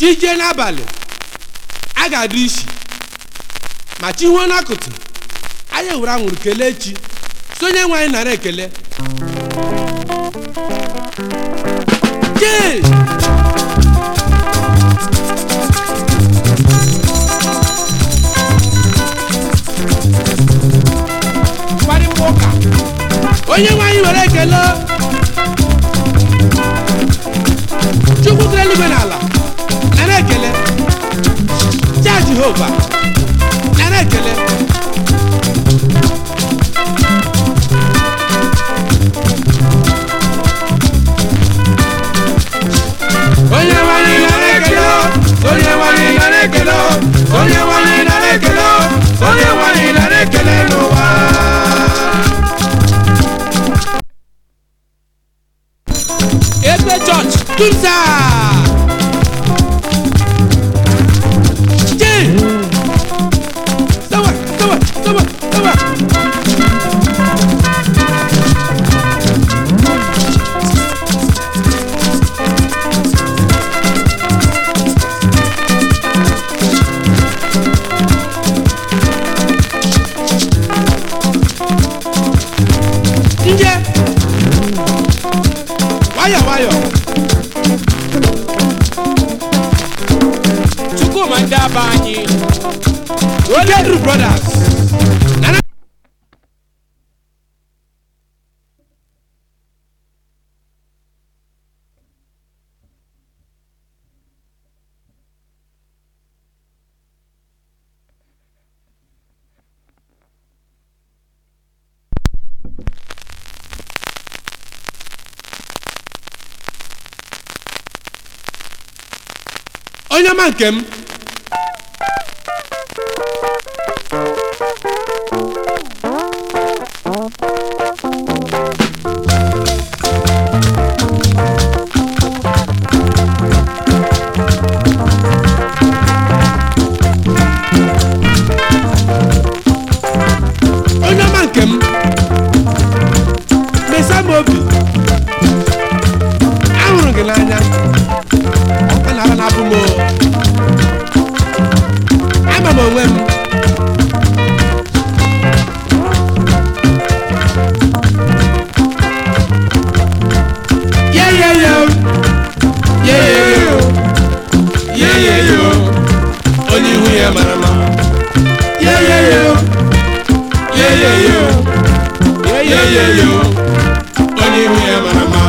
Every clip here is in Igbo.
chi jee n'abalị a ga-adụ isi ma chi huo n'akụtụ anyị ewere anwụrụ kelee chi sonye nwe anyị nara ekele chee mkparịta ụka onye nwe anyị were ekele chukwu kere eluigwe n'ala nara ekele cha jehova nara ekele onye nwe anyị nara ekele onye nwe anyị nara ekele onye nwe anyị nara ekele onye nwe anyị nara ekele n'ụwa ebe chọọchị tumsa jee sawa sawa sawa sawa nje nwayọ nwayọ chukwuma ndị aba anyị Ojedru brothers nana onye ọma nke m onye ọma nke m mesa m obi ahụrụ gị n'anya a na-aba na-abụ m o. ama m onwe m yeyeyo yeyeyo yeyeyo onye ihu ya mara mma yeyeyo yeyeyo yeyeyo onye ihu ya mara mma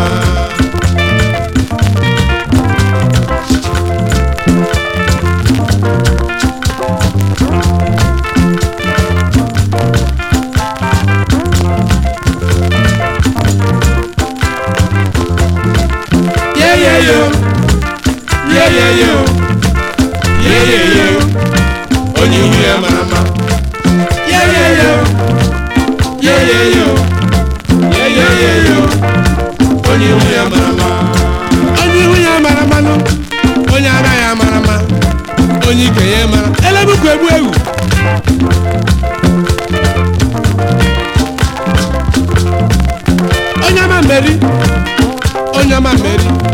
Yeah, yeah, yo. Yeah, yeah, yo. Yeah, yeah, yo. Onye ihu ya mara mma. Yeah, yeah, yo. Yeah, yeah, yo. Yeah, yeah, yeah, yo. Onye ihu ya mara mma. Onye ihu ya mara mma nụ. Onye ara ya mara mma. Onye ike ya mara. Elebukwu egbu ewu. Onye ama mmeri. Onye ama mmeri.